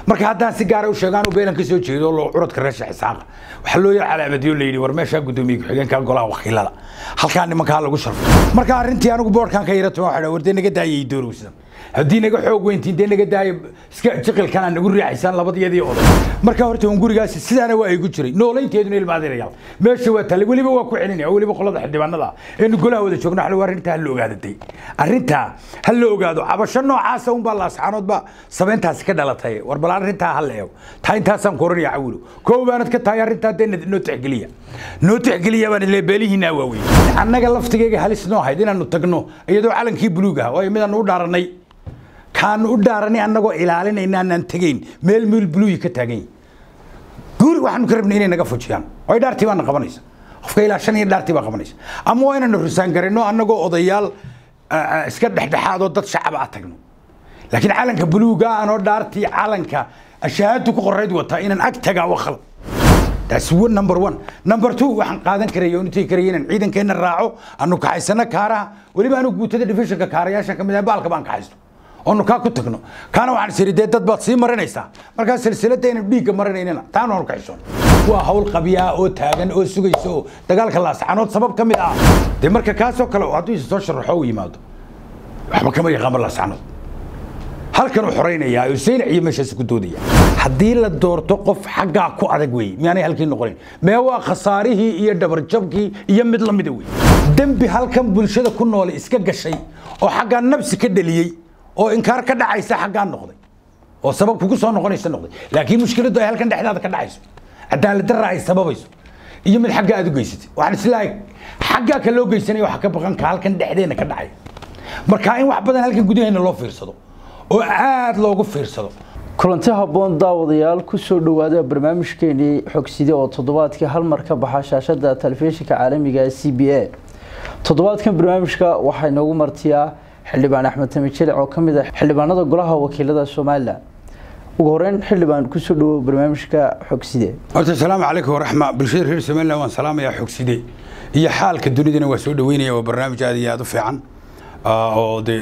marka haddaan si gaara u sheegaan uu beelan ka soo jeedo oo curadka reesha xisaaqa waxaa loo yar calaamadiyo la yidhi war meeshaa guddoomiye ku-xigeenka golaha wakiilada halkaa nimankaa lagu sharfo marka arrintii anigu boodhkan ka yarato waxaa war dee naga daayay doorowsan haddii naga xoog weyntiin dee naga daaya iska jiqilkan aan nagu riixaysaan labadiyadii oday marka horta un gurigaasi sidaana waa igu jiray noolaynteeduna ilmaadirayaal meesha waa talle weliba waa ku celinaya oo weliba qolada xildhibaanada eenu golaha wada joogno xal arrintaa ha la ogaadatay arrintaa ha la ogaado cabasho noocaasa unbaa laascaanoodba sabeyntaasi ka dhalatay war bal arrintaa ha la eego taa intaasaan ku oranaya cawilo koow baanad ka tahay arrintaa dee noo tixgeliya noo tixgeliya baan ile beelihiinaa waaweyn annaga laftigeyga halis noo ahayd inaanu tagno iyadoo calankii buluug ah oo midaanu u dhaaranay kaanu u dhaaranay annagoo ilaalinayna aanaan tegayn meel meel buluuyi ka taagan yahi guuri waxaanu ka rabnay inay naga fujiyaan oo dhaartii baana qabanaysa qofka ilaa shan iyo dhaartii baa qabanaysa ama waa inaanu rusaan garino annagoo odayaal iska dhexdhexaadoo dad shacaba a tagno laakiin calanka buluuga anoo dhaartii calanka ashahaadu ku qorayd wataa inaan ag tagaa waa khalad taas number one number two waxaan qaadan karaya oo intay karaya inaan ciidankeenna raaco anu kaxaysano kaaraha weliba anu guutada divisionka kaarayaashan kamid ah baalka baan kaxaysto oonu kaa ku tagno kaana waxaan siri dee dad baad sii marinaysaa markaa silsilada aynan dhiigga marinaynana taana oonu ka xishoon waa hawl qabyaa oo taagan oo sugaysa oo dagaalka laascanood sabab ka mid ah dee marka kaasoo kale hadduu isa soo sharaxo u yimaado waxba kama yaqaanba laascanood halkan u xoraynayaa oo saynac iyo meeshaasi ku doodaya haddii la doorto qof xaggaa ku adag weeye miyaanay halkii noqonayn mee waa khasaarihii iyo dhabarjabkii iyo mid lamida wey dembi halkan bulshada ku noole iska gashay oo xaggaa nabsi ka dheliyey oo inkaar ka dhacaysa xaggaa noqday oo sabab kugu soo noqonaysa noqday laakiin mushkiladdu ay halkan dhexdaada ka dhacayso cadaalad darra ay sababayso iyo mid xagga aad u geysatay waxaan islaahay xaggaa ka loo geysanaya waxa ka baqan ka halkan dhexdeena ka dhacaya marka in wax badan halkan gudaheena loo fiirsado oo aad loogu fiirsado kulanti habboon daawadayaal ku soo dhowaada barnaamijkeenii xogside oo toddobaadkii hal mar ka baxa shaashada telefishinka caalamiga c b a toddobaadkan barnaamijka waxaa inoogu martiyaa xildhibaan axmed tami jilic oo ka mid ah xildhibaanada golaha wakiilada somalilan ugu horeyn xildhibaan kusoo dhawow barnaamijka xogside horta asalaamu calaykum waraxma bulshada reer somaliland waan salaamayaa xogside iyo xaalka dunidana waa soo dhaweynaya waa barnaamij aad iyo aad u fiican oo de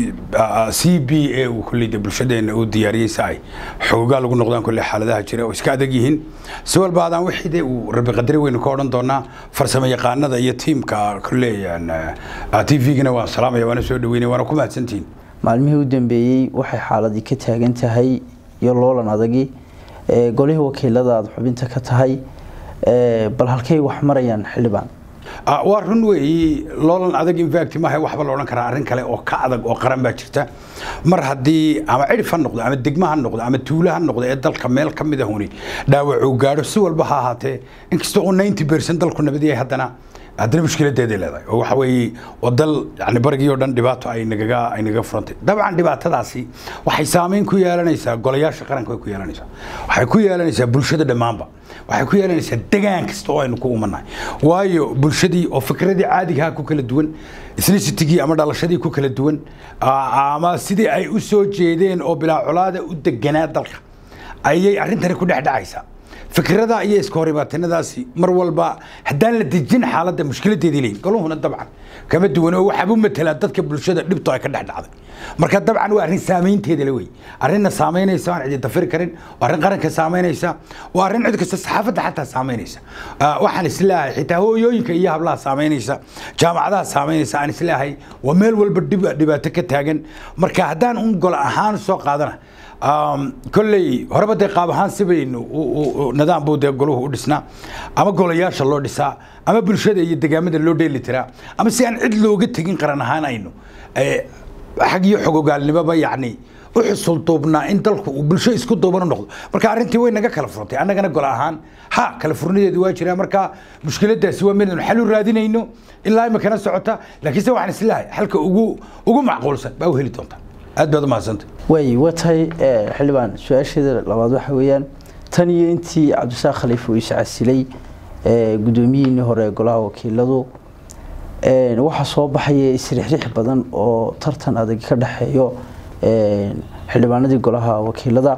c b a uu kolley de bulshadeena uu diyaariyey si ay xoogaa lagu noqdaan kolley xaaladaha jira oo iska adag yihiin si walba adaan wixii de uu rabi qadari weynu ka odhan doonaa farsamo yaqaanada iyo tiimka kolley t v-gana waan salaamaya waana soo dhaweynaya waana ku mahadsantihiin maalmihii u dambeeyey waxay xaaladii ka taagan tahay iyo loolan adagi golihii wakiilada aada xubinta ka tahay bal halkay wax marayaan xildhibaan waa run weeyi loolan adag infact maaha waxba la odhan karaa arrin kale oo ka adag oo qaran baa jirta mar haddii ama cidhif ha noqdo ama degmo ha noqdo ama tuulo ha noqdo ee dalka meel ka mid ahuni dhaawac uu gaadho si walba ha ahaatee inkastoo uu ninety percent dalku nabad yahay haddana haddana mushkiladeeday leedahay oo waxa weeye waa dal yani barigii oo dhan dhibaato ay nagaga ay nagaga furantay dabcan dhibaatadaasi waxay saameyn ku yeelanaysaa golayaasha qaranka way ku yeelanaysaa waxay ku yeelanaysaa bulshada dhammaanba waxay ku yeelanaysaa degaan kasta oo aynu ku umanahay waayo bulshadii oo fikradii caadigaha ku kala duwan ethnicitygii ama dhalashadii ku kala duwan ama sidii ay u soo jeedeen oo bilaa colaada u deganaa dalka ayay arrintani ku dhex dhacaysaa fikrada iyo iska horibaatinadaasi mar walba haddaan la dejin xaaladda mushkiladeedii leeyihin goluhuna dabcan kama duwan oo waxabu matelaa dadka bulshada dhibto ay ka dhex dhacday marka dabcan waa arrin saameynteeda la wey arrinna saameynaysa aan cidi dafiri karin waa arrin qaranka saameynaysa waa arrin cid kasta saxaafadda xataa saameynaysa waxaan isleeyahay xitaa hooyooyinka iyo hablaha saameynaysa jaamacadaha saameynaysa aan isleeyahay waa meel walba dhibaato ka taagan marka haddaan un gol ahaan soo qaadana kolley horeba dee qaab ahaan si baynu nidaam buu dee goluhu u dhisnaa ama golayaasha loo dhisaa ama bulshada iyo degaamada loo dheeli tiraa ama si aan cid looga tegin qaran ahaan aynu xag iyo xogogaalnimoba yacni u xusul duubnaa in dalku uu bulsho isku duuban u noqdo marka arrintii way naga kala furantay annagana gol ahaan ha kala furnadeedu waa jiraa marka mushkiladaasi waa midaynu xal u raadinayno ilaa imikana socota laakiinse waxaan isleeyahay xalka ugu ugu macquulsan baa u heli doontaa aad baad u mahadsantay way waa tahay xildhibaan su-aasheeda labaad waxa weeyaan tan iyo intii cabdisaaq khaliif uu iscasilay guddoomiyihiinii hore ee golaha wakiiladu waxaa soo baxaya isrixrix badan oo tartan adag ka dhexeeyo xildhibaanadii golaha wakiilada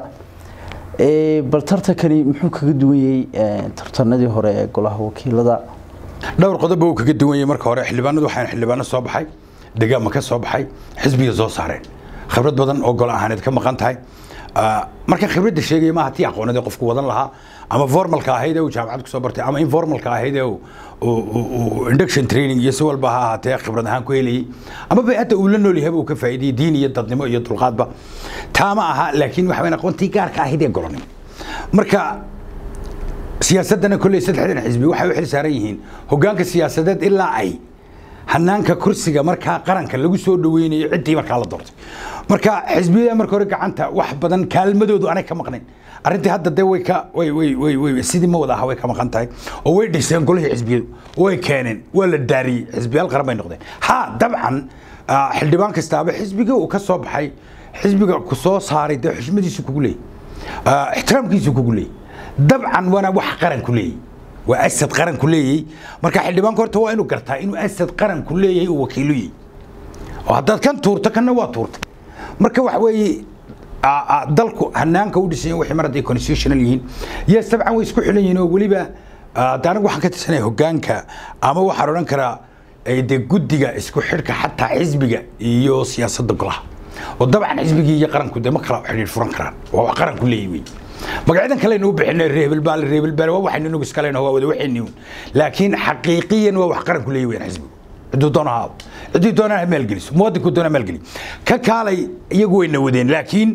bal tartankani muxuu kaga duwan yahay tartanadii hore ee golaha wakiilada dhowr qodob uu kaga duwan yahay marka hore xildhibaanadu waxaan xildhibaano soo baxay degaama ka soo baxay xisbiga soo saareen khibrad badan oo gol ahaaneed ka maqan tahay marka khibradda sheegaya maaha tii aqoonadee qofku wadan lahaa ama formalka ahayd ee uu jaamacad kusoo bartay ama informalka ahayd ee induction training iyo si walba ha ahaatee khibrad ahaan ku helayay ama bayadda uu la nool yahayba uu ka faa'iidayay diin iyo dadnimo iyo dulqaadba taa ma aha laakiin waxa weyn aqoontii gaarka ahayd ee golonin marka siyaasaddana kolley saddexdan xisbi waxay u xil saaran yihiin hoggaanka siyaasadeed ilaa ay hanaanka kursiga markaa qaranka lagu soo dhaweynayo ciddii markaa la doortay marka xisbiyada marka hore gacanta wax badan kaalmadoodu aanay ka maqnayn arrintii hadda dee way ka way way way way sidii ma wada aha way ka maqan tahay oo way dhiseen golihii xisbiyadu way keeneen waa la daariyey xisbiyaal qaran bay noqdeen ha dabcan xildhibaan kastaaba xisbiga uu ka soo baxay xisbiga ku soo saaray dee xushmadiisu kugu leeyay ixtiraamkiisu kugu leeyay dabcan waana wax qaran ku leeyay waa asad qaran ku leeyay marka xildhibaanka horta waa inuu gartaa inuu asad qaran ku leeyahay uu wakiilu yahay oo haddaad kan tuurto kanna waa tuurtay marka waxa weeye dalku hanaanka u dhisan wixii mar hadday constitutional yihiin yes dabcan way isku xilan yihiin oo weliba de anigu waxaan ka tirsanaya hoggaanka ama waxaan odhan karaa dee guddiga isku xidhka xataa xisbiga iyo siyaasadda golaha oo dabcan xisbigii iyo qaranku dee ma kala xidhiir furan karaan waa wax qaranku leeyahy wey magacyadan kalenu u bixinay reebel baal reebel baal waa waxaynu inagu iskaleyn waa wada waxayni laakiin xaqiiqiyan waa wax qaranku leeyahy weyn xisbigu ciduu doona ha ciddii doonaan ha maalgeliso muwadinku doona maalgeli ka kaalay iyagu wayna wadeen laakiin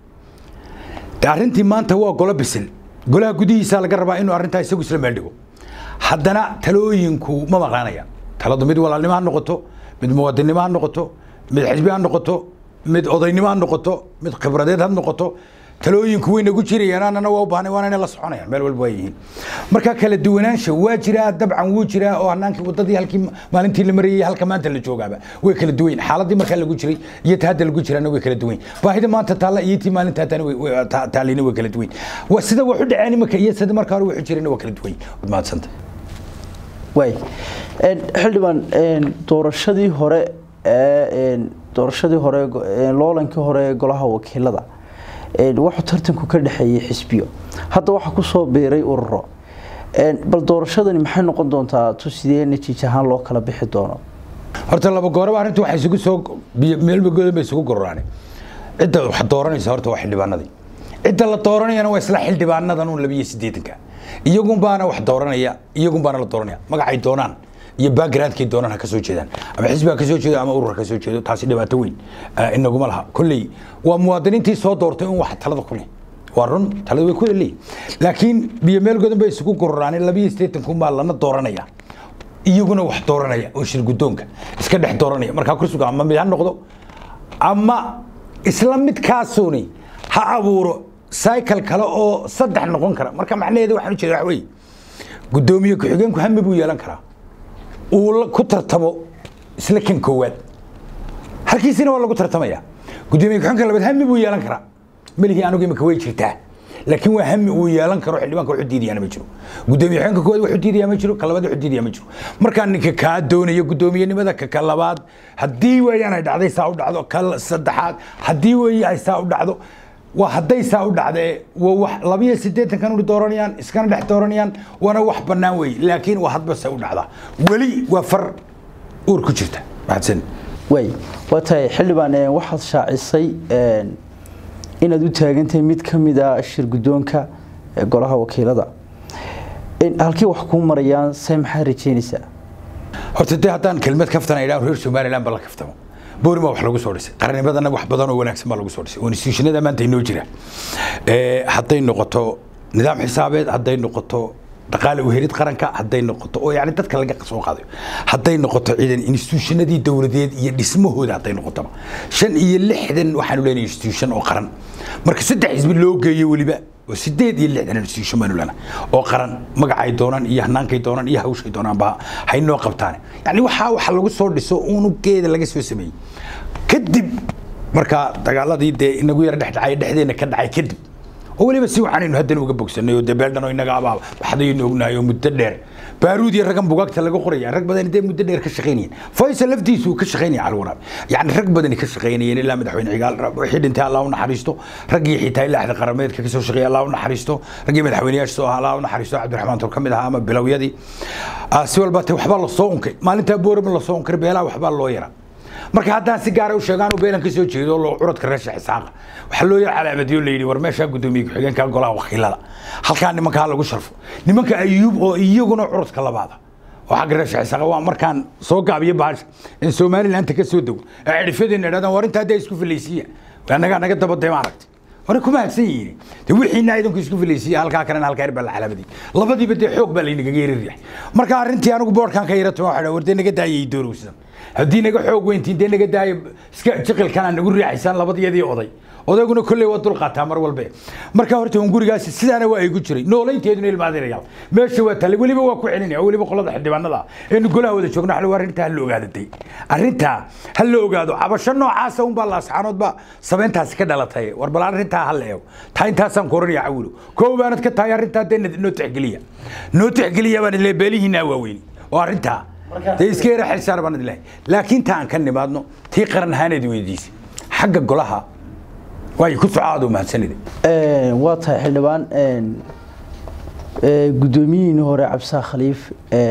arrintii maanta waa golo bisil golaha gudihiisa laga rabaa inuu arrintaa isagu isla meeldhigo haddana talooyinku ma maqlaanaya taladu mid walaalnimo ha noqoto mid muwadinimo ha noqoto mid xisbi ha noqoto mid odaynimo ha noqoto mid khibradeed ha noqoto talooyinku way nagu jirayaan annana waa u baahnay waana inay la soconayaan meel walba waa yihiin marka kala duwanaansha waa jiraa dabcan wuu jiraa oo hanaankii wadadii halkii maalintii la marayay halka maanta la joogaaba way kala duwan yihin xaaladii markaa lagu jiray iyo ta hadda lagu jiraana way kala duwan yihin baahida maanta taalla iyo tii maalinta haddana taalina way kala duwan yihin sida wax u dhaceen imika iyo sida markaa hore wuxuu jirayna waa kala duwan yihin waad mahadsanta waay xildhibaan doorashadii hore ee doorashadii hore loolankii hore ee golaha wakiilada wuxuu tartanku ka dhexeeyey xisbiyo hadda waxaa kusoo biiray ururo bal doorashadani maxay noqon doontaa tu sidee natiij ahaan loo kala bixi doono horta laba gooraba arrintu waxay isugu soo meelmagoodan bay isugu gororaan cidda wax dooranaysa horta waa xildhibaanadii cidda la dooranayana waa isla xildhibaanadan un labiyo siddeetanka iyagun baana wax dooranaya iyagun baana la dooranaya magacay doonaan iyo backgroundkay doonaan ha ka soo jeedaan ama xisbi ha ka soo jeedo ama urur ha ka soo jeedo taasi dhibaato weyn inaguma laha kolley waa muwaadiniintii soo doortay un wax talada ku leh waa run talada way ku leeyihin laakiin biyo meel godan bay isugu gororaan labiyo siddeetanku baa lana dooranaya iyaguna wax dooranaya oo shir guddoonka iska dhex dooranaya markaa kursigu ama mid ha noqdo ama isla midkaasuni ha abuuro cycle kale oo saddex noqon kara marka macnaheedu waxaan ujeeda wax weeye guddoomiye ku-xigeenku hami buu yeelan karaa uu ku tartamo isla kan koowaad halkiisina waa lagu tartamaya gudoomiye ku-xigeenka labaad hami buu yeelan karaa melihii anigu imika way jirtaa laakiin waa hami uu yeelan karo xildhibaanka wuxuu diidayaana ma jiro gudoomiye ku-xigeenka koowaad wuxuu diidaya ma jiro ka labaad wuxuu diidaya ma jiro markaa ninka kaa doonaya gudoomiyenimada ka ka labaad haddii weeyaan ay dhacday saa u dhacdo ka saddexaad haddii weeye ay saa u dhacdo waa hadday saa u dhacdee waa wax labiyo siddeetankan uri dooranayaan iskana dhex dooranayaan waana wax bannaan weeye laakiin waa hadba se u dhacdaa weli waa far uur ku jirta mahadsan waay waa tahay xildhibaan waxaad shaacisay inaad u taagantahay mid ka mid a shir guddoonka golaha wakiilada halkii wax kuu marayaan se maxaa rajeynaysaa horta dee haddaan kelmad kaftana idhaa reer somaliland ba la kaftamo boori baa wax lagu soo dhisay qarnimadana wax badan oo wanaagsan baa lagu soo dhisay oo institutionada maanta inoo jira hadday noqoto nidaam xisaabeed hadday noqoto dhaqaale uhelid qaranka hadday noqoto oo yani dadka laga soo qaadayo hadday noqoto ciidan institutionadii dowladeed iyo dhismahooda hadday noqotaba shan iyo lixdan waxaanu leenahay institution oo qaran marka saddex xisbi loo geeyo weliba oo sideed iyo lixdan institution baanu leenahay oo qaran magacay doonaan iyo hanaankay doonaan iyo hawshay doonaanba haynoo qabtaan yani waxaa waxa lagu soo dhiso unugeeda laga soo sameeyey kadib markaa dagaaladii dee inagu yara dhex dhacay dhexdeena ka dhacay kadib oo weliba si waxaanaynu haddana uga bogsanay oo dee beeldhan oo inaga abaaba waxdaynu ognahay oo muddo dheer baaruud iyo raggan bugaagta laga qoraya rag badan dee muddo dheer ka shaqaynayeen faysal laftiisu ka shaqaynaya calwaraab yani rag badani ka shaqaynayeen ilaa madaxweyne cigaal wixii dhintay allah u naxariisto raggii xitaa ilaa axda qarameedka kasoo shaqeeya allah u naxariisto raggii madaxweyneyaasha soo ahaa allah u naxariisto cabdiraxmaan tur ka mid ahaa ama bilowyadii si walba te waxbaa lasoo unkay maalintaa boorama lasoo unkay beelaha waxbaa loo yaraa marka haddaan si gaara u sheego anuu beelan ka soo jeedo loo curadka reesha xisaaqa waxaa loo yahay calaamadiyo la yidhi war meeshaa guddoomiye ku-xigeenka golaha wakiilada halkaa nimankaa lagu sharfo nimanka ayuub oo iyaguna curadka labaada oo xagga reesha xisaaqa waa markaan soo gaabiyo bahasha in somalilandta ka soo dego ee cidhifyadeena idhahdaan war intaa haddaa isku filaysiiya annagaa naga dabadee ma aragtay hore kuma hadsan yihiin de wixiina idinku isku filaysiiya halkaa kalena halkaa yar baa la calaamadiyay labadiiba dee xoog baa laynagaga yeriryahay marka arrintii anigu boodhkan ka yara tuma waxaa wardee naga daayay doorowsan haddii naga xoog weyntiin dee naga daayo iska jiqilkana nagu riixaysaan labadiyadii oday odayguna kolley waa dulqaataa mar walbe marka horta un gurigaasi sidaana waa igu jiray noolaynteeduna ilmaadirayaal meesha waa talle weliba waa ku celinaya weliba qolada xildhibaanada eenu golaha wada joogno xal arrintaa ha la ogaadatay arrintaa ha la ogaado cabasho noocaasa unbaa laasxaanoodba sameyntaasi ka dhalatay war bal arrintaa ha la eego taa intaasaan ku oranaya cawilo koow baanad ka tahay arrintaa dee noo tixgeliya noo tixgeliya baan ile beelihiinaa waaweyni oo arrintaa dee iska yara xilsaar baan idlahay laakiin taa aan ka nimaadno tii qaran ahaaneed weydiisay xagga golaha way ku socaado mahadsanide waa tahay xildhibaan gudoomiyihiini hore cabdisaaq khaliif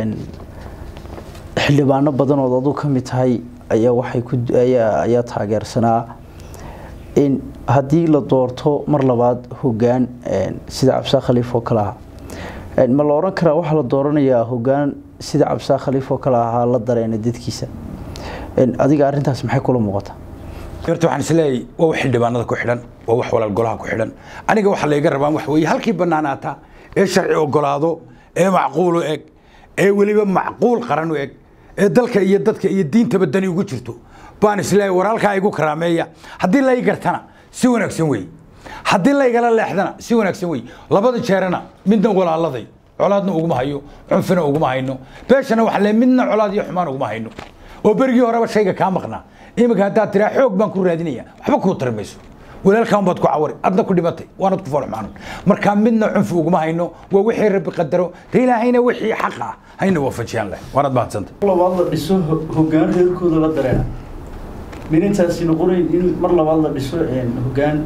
xildhibaano badanood aduu ka mid tahay ayaa waxay ku ayaa ayaa taageersanaa in haddii la doorto mar labaad hogaan sida cabdisaaq khaliif oo kale ah ma la oran karaa waxaa la dooranayaa hogaan sida cabdisaaq khaliif oo kale ahaa la dareena dadkiisa adiga arrintaas maxay kula muuqataa horta waxaan isleeyahay waa wax xildhibaanada ku xidhan waa wax walaal golaha ku xidhan aniga waxaa layga rabaa wax weeye halkii bannaanaata ee sharci ogolaado ee macquul u eg ee weliba macquul qaran u eg ee dalka iyo dadka iyo diintaba dani ugu jirto baan isleeyahay war halkaa igu karaameeya haddii lay gartana si wanaagsan weeye haddii laygala leexdana si wanaagsan weeye labada jeerana midna walaaladay colaadna uguma hayo cunfina uguma hayno beeshana waxa le midna colaad iyo xumaan uguma hayno oo berigii horeba shayga kaa maqnaa iminka haddaad tiraa xoog baan ku raadinaya waxba kuu tari mayso walaalkaan baad ku cawari adna ku dhimatay waanad ku foolxumaanan markaa midna cunfi uguma hayno waa wixii rabbi qadaro de ilaahayna wixii xaq ah hayna waafajiyaan leh waanad mahadsanta labaad la dhiso hogaan reerkooda la dareena minintaasi noqonayn in mar labaad la dhiso hogaan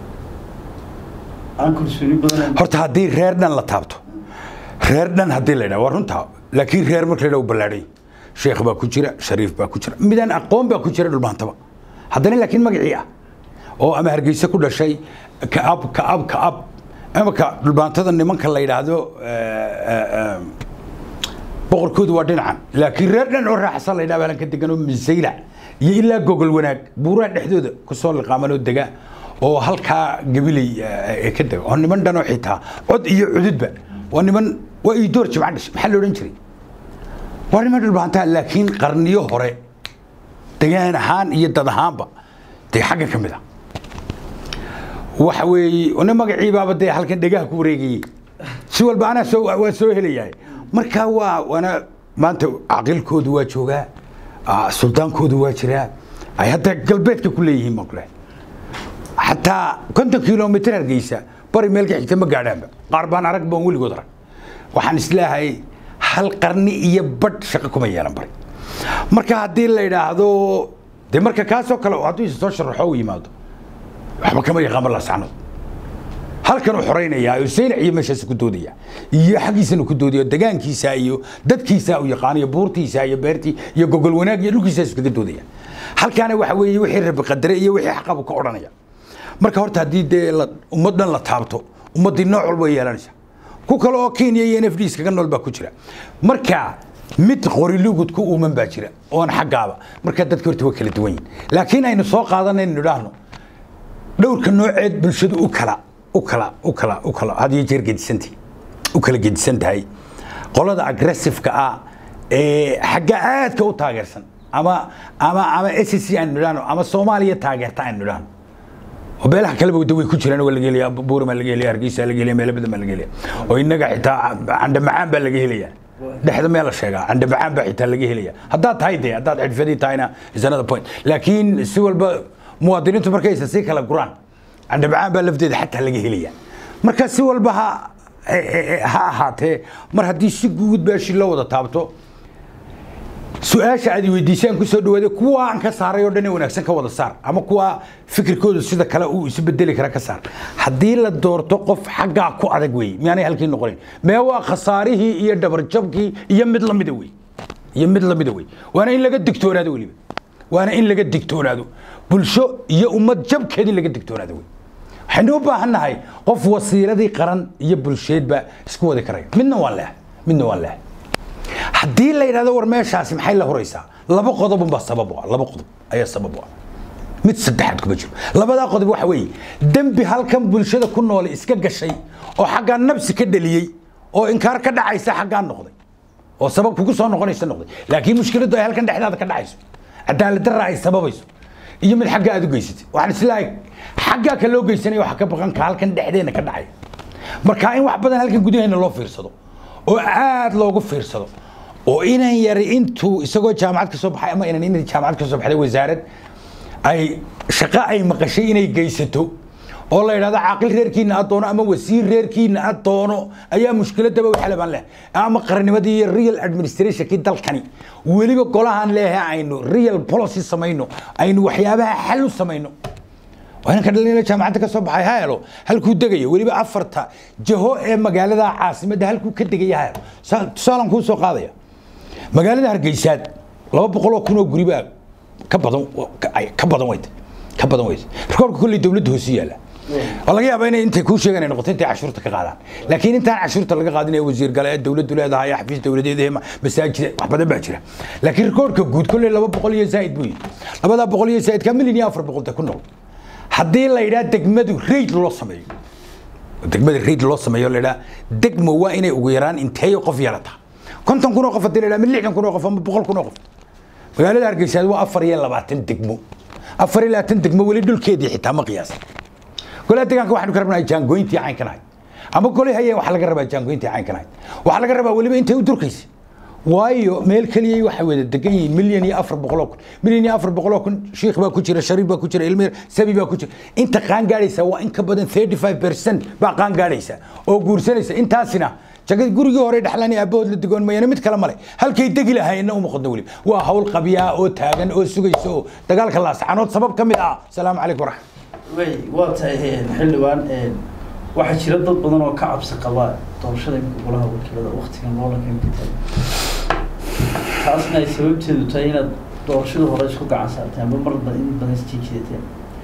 aan kalsooni badan horta haddii reer dhan la taabto reer dhan haddii la yidhaha waa runtaa laakiin reer marka la yidhaha u ballaadhay sheekh baa ku jira shariif baa ku jira midaan aqoon baa ku jira dhulmaantaba haddana laakiin magacii ah oo ama hargeysa ku dhashay kaab kaab kaab imaka dhulmaantada nimanka la yidhaahdo boqorkoodu waa dhinacan laakiin reer dhan oo raaxsan la yidhaha baalan ka degan oo misayla iyo ilaa gogol wanaag buuraha dhexdooda kusoo liqaamanoo dega oo halkaa gabiley ka dega oo niman dhan oo xitaa cod iyo cududba waa niman waa ii door jimca dhashay maxaa la odhan jiray waa niman dhulbaantaa laakiin qarniyo hore degaan ahaan iyo dad ahaanba dee xagga ka mid a waxa weeye nin magaciibaaba dee halkan dhegaha ku wareegayey si walba anaa soo waa soo helayahay marka waa waana maanta caqilkoodu waa joogaa suldaankoodu waa jiraa ay hadda galbeedka ku leeyihiin baan ku lehay xataa konton kilomitr hargeysa bari meel ka xigta ma gaadhaanba qaar baan arag baan weligood arag waxaan isleehay hal qarni iyo badh shaqo kuma yeelan bari marka haddii la yidhaahdo de marka kaasoo kale hadduu isa soo sharaxo u yimaado waxba kama yaqaanba lasacnood halkan uu xoreynaya oo saylac iyo meeshaas ku doodaya iyo xaggiisana ku doodaya degaankiisa iyo dadkiisa uu yaqaan iyo buurtiisa iyo beertii iyo gogol wanaag iyo dhulkiisaas kaga doodaya halkaana waxa weeye wixii rabbi qadare iyo wixii xaqabu ka odhanaya marka horta haddii dee ummad dhan la taabto ummaddii nooc walba way yeelanaysa ku kale oo kenya iyo n f d iskaga nool baa ku jira marka mid qorilugud ku uuman baa jira oon xaggaaba marka dadka horta waa kala duwan yihin laakiin aynu soo qaadanaynu idhaahno dhowrka nooceed bulshadu u kala u kala u kala u kala had iyo jeer gedisantahay u kala gedisan tahay qolada aggressiveka ah ee xagga aadka u taageersan ama ama ama s c aynu idhaahno ama soomaaliya taageerta aynu idhaahno oo beelaha kaleba wada way ku jiraan waa laga helaya buuri baa laga helaya hargeysa laga helaya meelo badan baa laga helaya oo innaga xitaa candha macaan baa laga helaya dhexda meel la sheegaa candha macaan baa xitaa laga helaya haddaad tahay dee haddaad xirfadii tahayna is another point laakiin si walba muwaadiniintu markaysa sii kala guraan candha macaan baa lafteeda xataa laga helaya marka si walba ha ha ahaatee mar haddii si guud beeshi loo wada taabto su-aasha aad weydiisaan kusoo dhawaade kuwa aan ka saaray oo dhan ee wanaagsan ka wada saar ama kuwa fikirkoodu sida kale uu isu bedeli kara ka saar haddii la doorto qof xaggaa ku adag wey miyaanay halkii noqonayn mee waa khasaarihii iyo dhabarjabkii iyo mid lamida wey iyo mid lamida wey waana in laga digtoonaado weliba waana in laga digtoonaado bulsho iyo ummad jabkeed in laga digtoonaado wey waxaynu u baahan nahay qof wasiiradii qaran iyo bulsheedba isku wadi karaya midna waan leehay midna waan leehay haddii la yidhahdo war meeshaasi maxay la horaysaa laba qodob unbaa sabab u ah laba qodob ayaa sabab u ah mid saddexaad kuma jiro labadaa qodob waxa weeye dembi halkan bulshada ku noole iska gashay oo xaggaa nabsi ka dhaliyey oo inkaar ka dhacaysa xaggaa noqday oo sabab kugu soo noqonaysa noqday laakiin mushkiladdu ay halkan dhexdaada ka dhacayso cadaalad darra ay sababayso iyo mid xagga aad u geysatay waxaan islaahay xaggaa ka loo geysanaya waxa ka baqan ka halkan dhexdeena ka dhacaya marka in wax badan halkan gudaheena loo fiirsado oo aad loogu fiirsado oo inan yari intuu isagoo jaamacad ka soo baxay ama inan inay jaamacad ka soo baxday wasaarad ay shaqo ay maqashay inay geysato oo la yidhahdo caaqil reerkiina ad doono ama wasiir reerkiina ad doono ayaa mushkiladaba waxale baan leh ama qarnimadii iyo real administrationkii dalkani weliba golahan leeyahay aynu real policy samayno aynu waxyaabaha xal u samayno waa inanka dhalinyaro jaamacadda ka soo baxay ha helo halkuu degayo weliba afarta jaho ee magaalada caasimadda halkuu ka degaya ha helo tusaalan kuu soo qaadaya magaalada hargeysaad laba boqol oo kun oo guri baa ka badan ka badan weyta ka badan weyta rikoorka kolley dowladda hoose yaala waa laga yaabaa inay intay kuu sheegaan ay noqoto intay cashuurta ka qaadaan laakiin intaan cashuurta laga qaadin ee wasiir gale ee dowladdu leedahay ee xafiis dowladeed ee masaajida wax badan baa jira laakiin rikoorka guud kolley laba boqol iyo zaa'id buu yihi labadaa boqol iyo zaa'idka milyan iyo afar boqolta ku nool haddii la yidhaha degmadu raid loo sameeyo degmada raid loo sameeyo la yidhaha degmo waa inay ugu yaraan inteeyo qof yeelata konton kun oo qof haddii la yidhaha mid lixdan kun oo qof ama boqol kun oo qof magaalada hargeysaad waa afar iyo labaatan degmo afar iyo labaatan degmo weli dhulkeedii xitaa ma qiyaasa golaha deegaanka waxaanu ka rabnaa jaangoyntii caynkan ahayd ama golay hayeen waxaa laga rabaa jaangoyntii caynkan ahayd waxaa laga rabaa weliba intay u durkaysa waayo meel keliyay waxay wada degan yihiin milyan iyo afar boqoloo kun milyan iyo afar boqoloo kun shiikh baa ku jira shariif baa ku jira ilmir sabi baa ku jira inta qaan gaadhaysa waa in ka badan thirty five percent baa qaan gaadhaysa oo guursanaysa intaasina jagad gurigii hore dhexlan aabahood la degoon mayana mid kale male halkay degi lahaayeenna uma qodno weliba waa hawl qabyaa oo taagan oo sugaysa oo dagaalka laascanood sabab ka mid ah asalaamu calaykum waraxmat way waa tahay xildhibaan waxaa jira dad badan oo ka cabsi qaba doorashada golaha wakiilada waktigan loolanka imika tahay taasna ay sababteedu tahay inaad doorashada hore isku gacan saarteen ama mar badan in badan isjiijidateen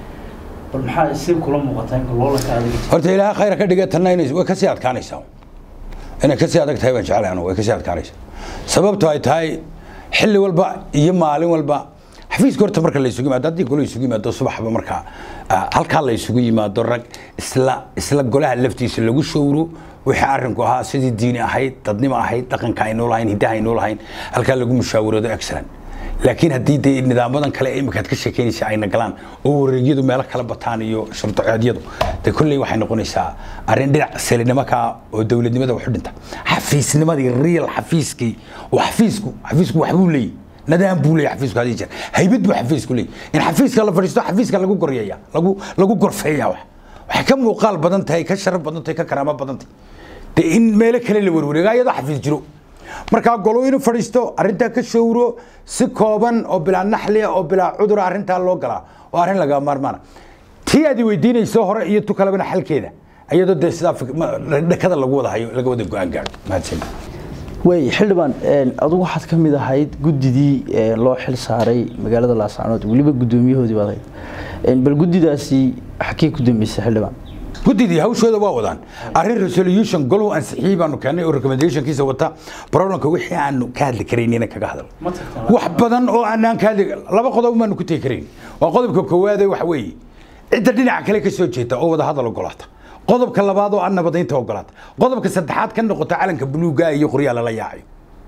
bal maxaa si kula muuqataa inka loolanka adiga horta ilaaha khayra ka dhiga tanna inay way kasii adkaanaysaa inay kasii adag tahay baan jecelahay anigu way kasii adkaanaysaa sababto ay tahay xilli walba iyo maalin walba xafiiska horta marka la isugu yimaado haddii golo isugu yimaado subaxba marka halkaa la isugu yimaado rag isla isla golaha laftiisa lagu showro wixii arrinku ahaa sidii diini ahayd dadnimo ahayd dhaqanka aynoo lahayn hiddaha aynoo lahayn halkaa lagu mushaawirado excellent laakiin haddii dee nidaamadan kale imikaad ka sheekeynaysa ayna galaan oo wareegyadu meelo kala bataan iyo shurdaceedyadu dee kolley waxay noqonaysaa arrin dhinac selinimo kaa oo dowladnimada waxu dhinta xafiisnimadii real xafiiskii oo xafiisku xafiisku waxbuu leeyahy nadaan buu leeyahy xafiisku hadii jeer haybad buu xafiisku leeyahy in xafiiska la fadhiisto xafiiska lagu goryeeya lagu lagu gorfeeya wax waxay ka muuqaal badan tahay ka sharaf badan tahay ka karaamo badan tahay dee in meelo kale la warwareego ayadoo xafiis jiro markaa golo inuu fadhiisto arrintaa ka showro si kooban oo bilaa naxliya oo bilaa cudura arrintaa loo galaa oo arrin laga maarmaana tii aad weydiinayso hore iyo tu kalebana xalkeeda iyadoo dee sidaa dhakada lagu wada hayo laga wada go-aan gaadho mahadsan way xildhibaan adugu waxaad ka mid ahayd guddidii loo xil saaray magaalada laascanood weliba guddoomiyahoodii baad ahayd bal guddidaasi xakee ku dambeysay xildhibaan guddidii hawshooda waa wadaan arrin resolution goluhu ansixiyey baanu keennay oo recommendationkiisa wata problemka wixii aanu ka hadli karaynina kaga hadal ma tagtaan wax badan oo aanaan ka hadli laba qodob baanu ku tegi karayn waa qodobka koowaade waxa weeye cidda dhinaca kale ka soo jeeta oo wada hadal ogolaata qodobka labaad oo aan nabadaynta ogolaata qodobka saddexaad ka noqota calanka buluuga iyo qoryaa lala yaacayo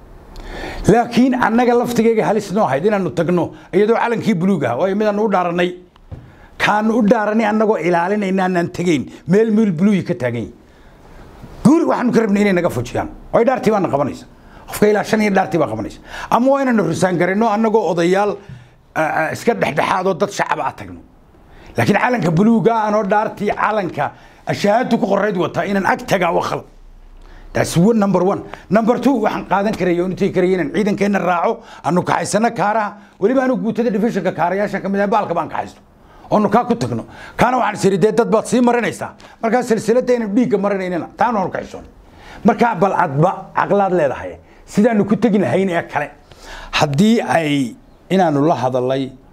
laakiin annaga laftigeyga halis noo ahayd inaanu tagno iyadoo calankii buluug ah waayo midaanu u dhaaranay kaanu u dhaaranay annagoo ilaalinayna aanaan tegayn meel meel buluuyi ka taagan yihin guuri waxaanu ka rabnay inay naga fujiyaan way dhaartii baana qabanaysa qofka ilaa shan iyo dhaartii baa qabanaysa ama waa inaanu risaan garayno annagoo odayaal iska dhexdhexaadoo dad shacaba a tagno laakiin calanka buluuga anoo dhaartii calanka ashahaadu ku qorayd wataa inaan ag tagaa waa khalad taasi wa number one number two waxaan qaadan karaya oo intay karaya inaan ciidankeenna raaco anu kaxaysano kaaraha weliba anu guutada divisionka kaarayaasha ka mid ah baalka baan kaxaysto oonu kaa ku tagno kaana waxaan isiri dee dad baad sii marinaysaa markaa silsilada aynan dhiigga marinaynina taana aanu kaxaysoon markaa bal adba caqlaad leedahay sidaanu ku tegi lahayn ee kale haddii ay inaanu la hadalay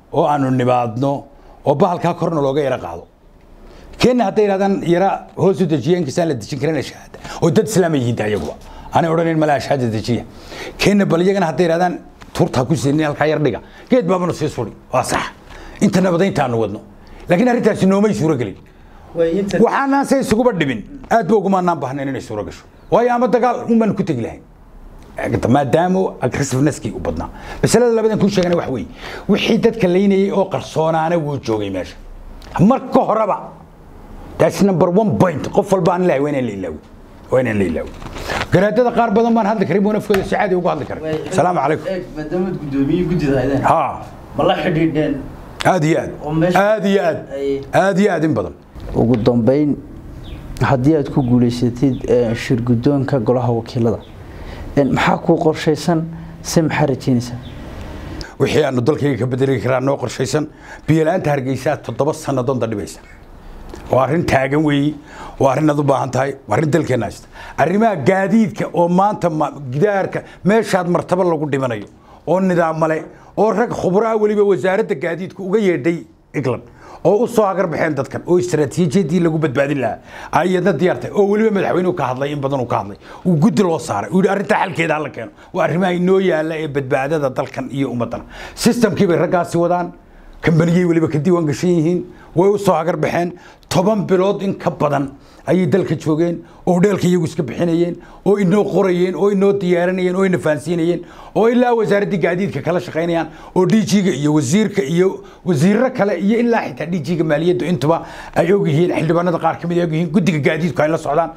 oo aanu nimaadno oo bahalkaa korna looga yaro qaado kenya hadday yidhahdaan yara hoos u dejiya inkastaan la dejin karin shahaada oo dad islaama yihiin ayaguba aanay odhanayn mala shahaada dejiya kenya bal iyagana hadday yidhahdaan tuurtaa ku siinin halkaa yar dhiga geed baabanu sii suri waa sax inta nabadaynta aanu wadno laakiin arrintaasi noomay suuro gelin waxaanaan se isuguba dhimin aad ba ugumaanaan baahnayn inay suuro gasho waayo ama dagaal unbaan ku tegi lahayn maadaama aggressiveneskii u badnaa masalada labadan kuu sheegana wax weeye wixii dadka laynayay oo qarsoonaana wuu joogay meesha marka horeba that's number one point qof walba aan lahay waa inaan la ilaawi waa inaan la ilaawi garaadada qaar badan baan hadli karin buu nafkooda si caadi ugu hadli karay salaamu calaykum maadaamaad guddoomiye guddida haydeen ha ma la xidhiidheen aad iyo aad oo meesha- aad iyo aad ay- aad iyo aad in badan ugu dambeyn haddii aad ku guuleysatid eh, shir guddoonka golaha wakiilada eh, maxaa kuu qorshaysan se maxaa rajeynaysaa wixii aanu dalkayga ka bedeli karaa noo qorshaysan biyola'aanta hargeysaa toddoba sannadoon dadhibaysa waa arrin taagan weeyi waa arrin aad u baahan tahay waa arrin dalkeenna haysta arrimaha gaadiidka oo maanta ma- gidaarka meeshaad martaba lagu dhimanayo oo nidaamale oo rag khubro ah weliba wasaaradda gaadiidka uga yeedhay england oo u soo hagar baxeen dadkan oo istaraatiijiyadii lagu badbaadin lahaa ayadna diyaartay oo weliba madaxweynuhu ka hadlay in badan uu ka hadlay uu guddi loo saaray uu yidhi arrintaa xalkeeda hala keeno waa arrimaha inoo yaalla ee badbaadada dalkan iyo ummaddana systemkii bay raggaasi wadaan kambaniyey weliba ka diiwaan gashan yihiin way u soo hagar baxeen toban bilood in ka badan ayay dalka joogeen oo dheelka iyagu iska bixinayeen oo inoo qorayeen oo inoo diyaarinayeen oo ina fahansiinayeen oo ilaa wasaaraddii gaadiidka kala shaqaynayaan oo djiga iyo wasiirka iyo wasiirro kale iyo ilaa xitaa djiga maaliyaddu intuba ay ogyihiin xildhibaanada qaar ka mid ay ogyihiin guddiga gaadiidku ay la socdaan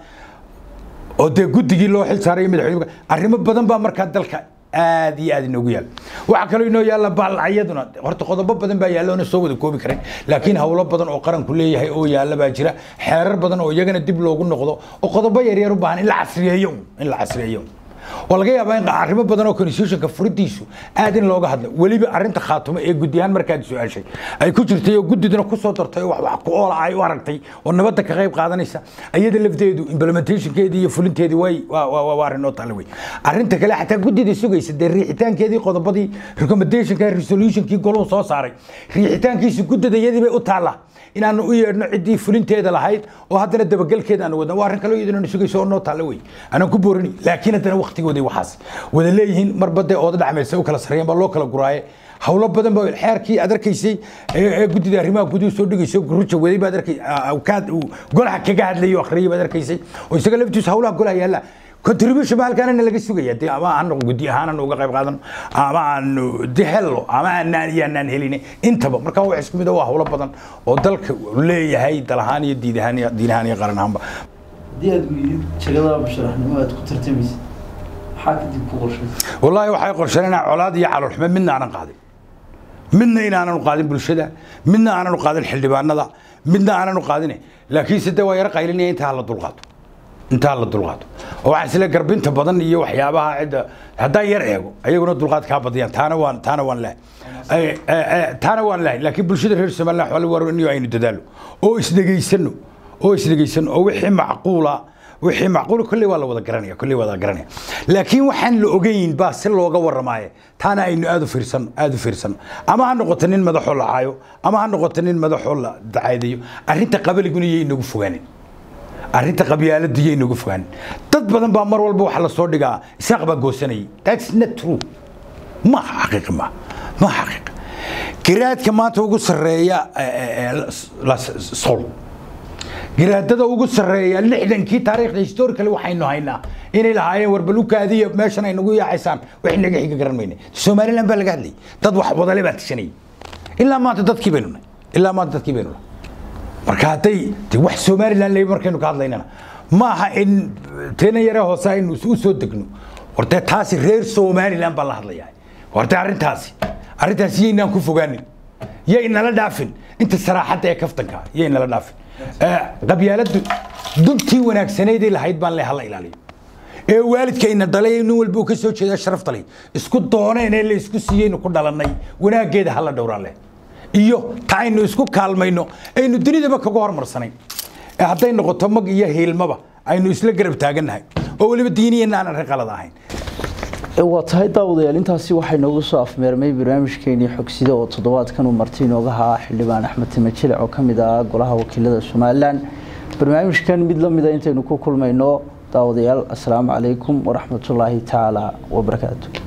oo dee guddigii loo xil saaray madaxweyne arrimo badan baa markaa dalka aad iyo aad inoogu yaal waxaa kaloo inoo yaalla baallacayaduna horta qodobo badan baa yaalla oona soo wada koobi karin laakiin hawlo badan oo qaranku leeyahay oo yaalla baa jira xeerar badan oo iyagana dib loogu noqdo oo qodobo yaryar u baahan in la casriyeeyo un, in la casriyeeyo un. oo laga yaabaa in arrimo badan oo constitutionka furidiisu aad in looga hadlo weliba arrinta khaatumo ee guddi ahaan markaad su-aashay ay ku jirtay oo guddiduna ku soo dartay oo wax wax ku oola ay u aragtay oo nabadda ka qayb qaadanaysa iyada lafteedu implementationkeedii iyo fulinteedii way waa waa waa- waa arrin oo tale wey arrinta kale xataa guddida sugaysa dee riixitaankeedii qodobadii recommendationka resolutionkii goluhu soo saaray riixitaankiisu guddida iyadii bay u taallaa inaanu u yeedhno ciddii fulinteeda lahayd oo haddana dabagelkeeda aanu wadno waa arrin kaloo iyaduna sugayso oo noo taalla wey anaan ku boorini laakiin haddana waqtigooday waxaas wada leeyihiin marba dee ooda dhacmaysa u kala sarreeyeen baa loo kala guraaye hawlo badan baa xeerkii aad arkaysay ee ee guddida arrimaha guduhu soo dhigayso guruja waday baad arkay kaad uu golaha kaga hadlayay oo akhriyay baad arkaysay oo isaga laftiisu hawlaha golaha yaalla contribution ba halkaana laga sugaya dee ama aan guddi ahaan aan uga qayb qaadano ama aanu de helno ama aanaan iyo aanaan helin intaba marka wax isku mid ah waa hawlo badan oo dalka uu leeyahay dal ahaan iyo diid ahaan iyo diin ahaan iyo qaran ahaanba haddii aad weydid jagada musharaxnimo aad ku tartamaysid maxaa kadib ku qorshaysa والله waxay qorsheynaa colaad iyo calool xumo midna aanan qaadin midna inaanan qaadin bulshada midna aanan qaadin xildhibaanada midna aanan qaadin laakiin sidee waa yara qaylinaya inta la dulqaato inta la dulqaato oo waxa isla garbinta badan iyo waxyaabaha cida haddaan yar eego ayaguna dulqaad ka badiyaan taana waan taana waan leh taana waan leh laakiin bulshada reer Soomaaliya waxa la warinayo aynu dadaalo oo isdhegaysano oo isdhegaysano oo wixii macquula wixii macquul kulli waa la wada garanaya kulli wada garanaya laakiin waxaan la ogeyn baa si looga warramaayo taana aynu aad u fiirsan aad u fiirsan ama ha noqoto nin madaxoo la caayo ama ha noqoto nin madaxoo la dacaydayo arrinta qabaliguna iyo inagu fogaanin arrinta qabyaaladda iyo inagu fogaanin dad badan baa mar walba waxa la soo dhigaa isaaq baa goosanayay that's not true ma xaqiiq ma ma xaqiiq garaadka maanta ugu sarreeya sol garaadada ugu sarreeya lixdankii taariikhda historically waxaynu haynaa inay lahaayeen warbalukaadiya meeshan ay nagu yaacaysaan wax naga xiga garan mayne somaliland baa laga hadlayay dad wax wadale baa tishanayay ilaa maanta dadkii baynu nahay ilaa maanta dadkii baynu nahay marka hadday de wax somaliland leeyahay markaynu ka hadlaynana ma aha in teena yare hoose aynu u soo degno horte taasi reer somaliland baa la hadlayaa horte arrintaasi arrintaasi yaynaan ku fogaanin yay nala dhaafin inta saraaxadda ee kaftanka yay nala dhaafin qabyaaladdu duntii wanaagsanaydee lahayd baan le hala ilaaliyo ee waalidkayna dhalay nin walba uu ka soo jeeda sharaf dalay isku dooneen ee la isku siiyeynu ku dhalannay wanaaggeeda hala dhowraa leh iyo ta aynu isku kaalmayno aynu dunidaba kaga hormarsanayn ee hadday noqoto mag iyo hiilmaba aynu isla garab taagannahay oo weliba diiniyana aan arrin qalad ahayn waa tahay daawadayaal intaasi waxay noogu soo afmeermay barnaamijkeenii xogsida oo toddobaadkan uu marti inooga haa xildhibaan axmed timajilic oo kamid ah golaha wakiilada somalilan barnaamijkan mid lamida intaynu ku kulmayno daawadayaal asalaamu calaykum waraxmatullaahi tacaala wabarakaatu